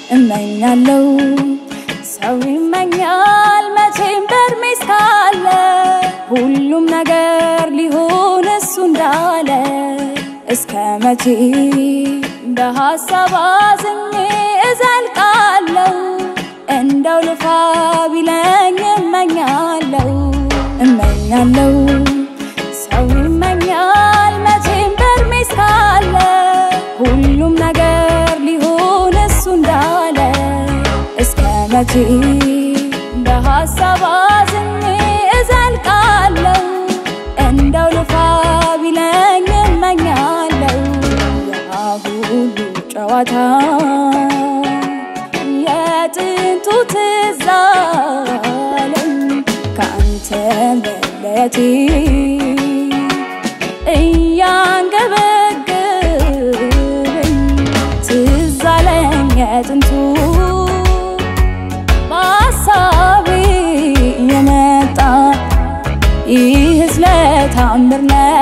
እመኛለው ሰው ይመኛል መቼም በእድሜ እስካለ ሁሉም ነገር ሊሆን እሱ እንዳለ እስከ መቼ በሀሳብ አዝኜ እዘልቃለው እንደው ልፋ ቢለኝ እመኛለው እመኛለው ሰው ይመኛል መቼም በእድሜ እስካለ ሁሉም ነገር ሊሆን እሱ እንዳለ እስከ መቼ በሀሳብ አዝኜ እዘልቃለው እንደው ልፋ ቢለኝ እመኛለው ያ ሁሉ ጨዋታ የጥንቱ ትዝ አለኝ ከአንተ መለየቴ እያንገበገበኝ ትዝ አለኝ የጥንቱ በሀሳቤ የመጣ ይህ ስለታምር ነው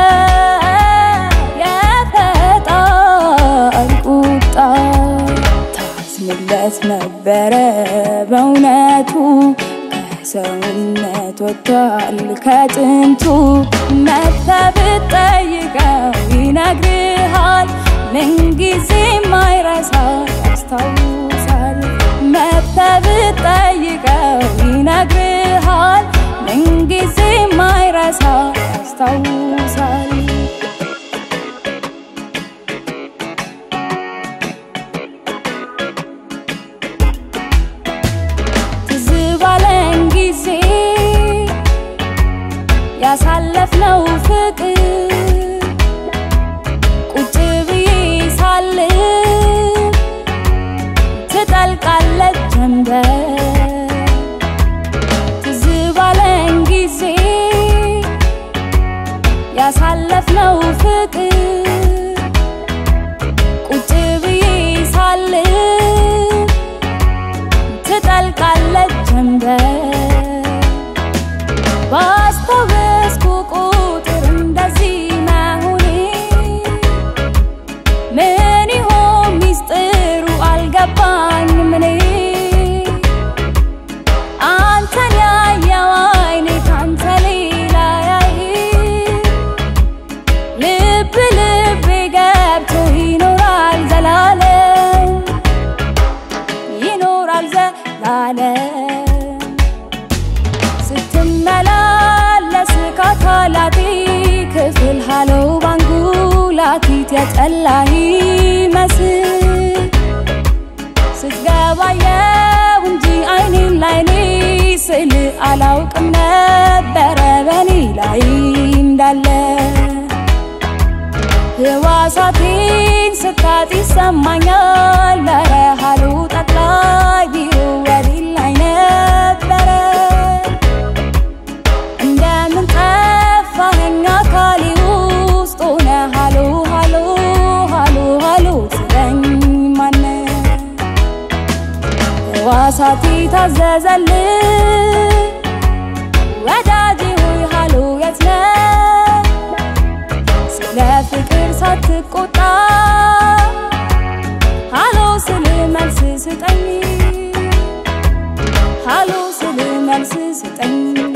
የፈጣሪ ቁጣ ታዝንለት ነበረ በእውነቱ ከሰውነት ወጥቷል ከጥንቱ መጥተህ ብትጠይቀው ይነግርሃል ምንጊዜ ማይረሳ ያስታውሳል መጥተህ ብትጠይቀው ይነግርሃል ምንጊዜ ማይረሳ ያስታውሳል ትዝ ባለን ጊዜ ያሳለፍነው ፍቅር ቁጭ ብዬ ሳልም ትጠልቃለች ጀንበር ትዝ ባለን ጊዜ ያሳለፍነው ፍቅር ቁጭ ብዬ ሳልም ትጠልቃለች ጀንበር ባስታወስኩ ቁጥር እንደዚህ መሆኔ ምን ይሆን ሚስጥሩ አልገባኝም እኔ አንተን ያየው አይኔ ካንተ ሌላ ያይ ልብ ልቤ ገብቶ ይኖራል ዘላለም ይኖራል ዘላለም ስትመላለስ ከአካላቴ ክፍል ሃለው ባንጉላቲት የጠላህ መስል ስትገባየው እንጂ አይኔን ላይኔ ስል አላውቅም ነበረ በኔ ላይ እንዳለ ህዋሳቴን ስታት ይሰማኛል ለረሃሉ ጠቅላይ ቢሮ ወዲህ ላይ ነበረ እንደምን ጠፋኸኝ አካሌ ውስጥ ሆነ ሃሎ ሃሎ ሃሎ ሃሎ ትለኝ ማነ ህዋሳቴ ታዘዘል ወዳጄ ሆይ ሃሎ የት ነህ ስለ ፍቅር ሳትቆጣ ሃሎ ስል መልስ ስጠኝ ሃሎ ስል መልስ ስጠኝ